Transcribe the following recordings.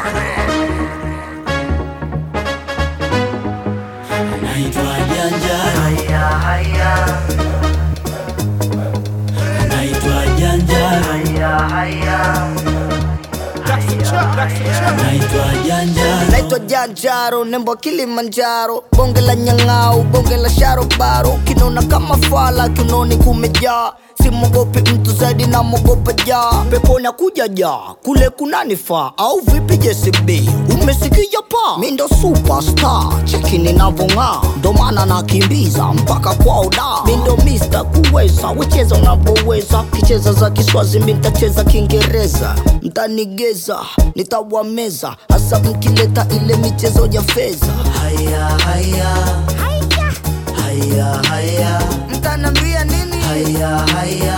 Naitwa Janjaro, naitwa Janjaro, naitwa Janjaro. naitwa janjaro nembo kilimanjaro bonge la nyang'au bonge la sharobaro kinona kama fala kinoni kumejaa simogopi mtu zaidi na mogopa jaa pepona kuja jaa kule kunanifaa au vipi jcb umesikia pa mi ndo superstar chekini navong'aa ndo maana nakimbiza mpaka kwao da mi ndo mista kuweza wecheza unavyoweza kicheza za kiswazi mi ntacheza kiingereza mtanigeza nitawameza hasa mkileta ile michezo ya fedha Haya, haya, haya, haya, mtanambia nini haya, haya,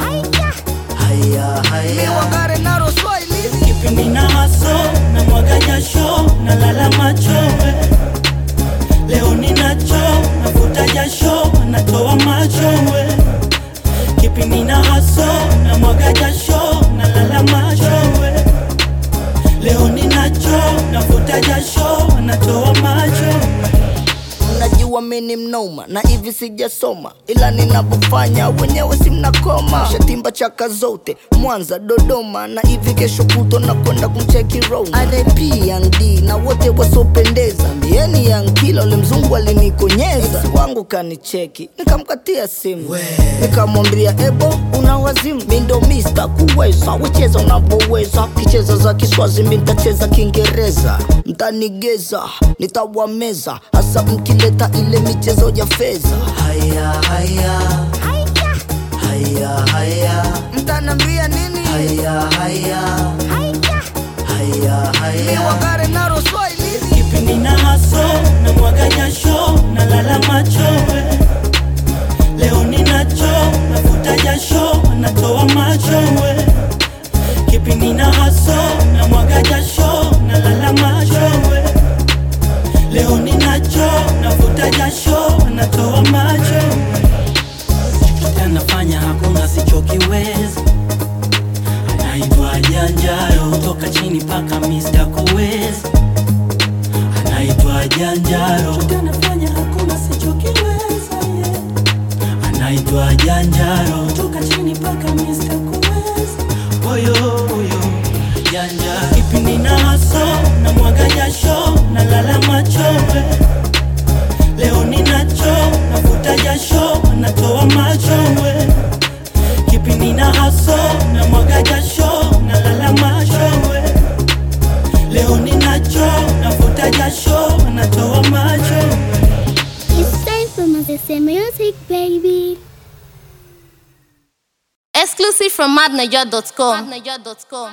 haya, haya. wagare naro swahili kipindi na haso na mwaga jasho na lala machowe leo ninacho navuta jasho natoa machowe kipindi na haso na mwaga jasho na lala machowe leo ninacho navuta jasho natoa machowe mnajua mini mnoma na hivi sijasoma ila ninavyofanya wenyewe si mnakoma shatimba chaka zote mwanza dodoma na hivi kesho kuto na kwenda kumcheki roma rp yangd na wote wasiopendeza mbieni yankila ule mzungu alinikonyeza Ex wangu kanicheki nikamkatia simu nikamwambia ebo una wazimu mi ndo mista kuweza wecheza unavyoweza kicheza za kiswazi mi ntacheza kiingereza mtanigeza nitawameza hasa mkileta ile michezo ya fedha haya haya haya haya mtanambia nini haya haya haya haya wagare naro swahili kipindi na haso na mwaga jasho na lala machowe leo ninacho navuta jasho natoa machowe kipindi na haso na mwaga jasho na lala machowe leo ninacho navuta jasho natoa machowe chochote anafanya hakuna sichokiweza anaitwa janjaro toka chini paka Mr. kuweza anaitwa janjaro Chochote anafanya hakuna sichokiweza yeah. anaitwa janjaro toka chini paka Mr. kuweza oyo oyo janjaro kipindi na haso na mwaga jasho na lala machowe leo ninacho navuta jasho natoa machowe kipindi na haso na mwaga jasho na lala machowe leo ninacho navuta jasho natoa machowe It's time for Moses Music, baby. Exclusive from madniger.com.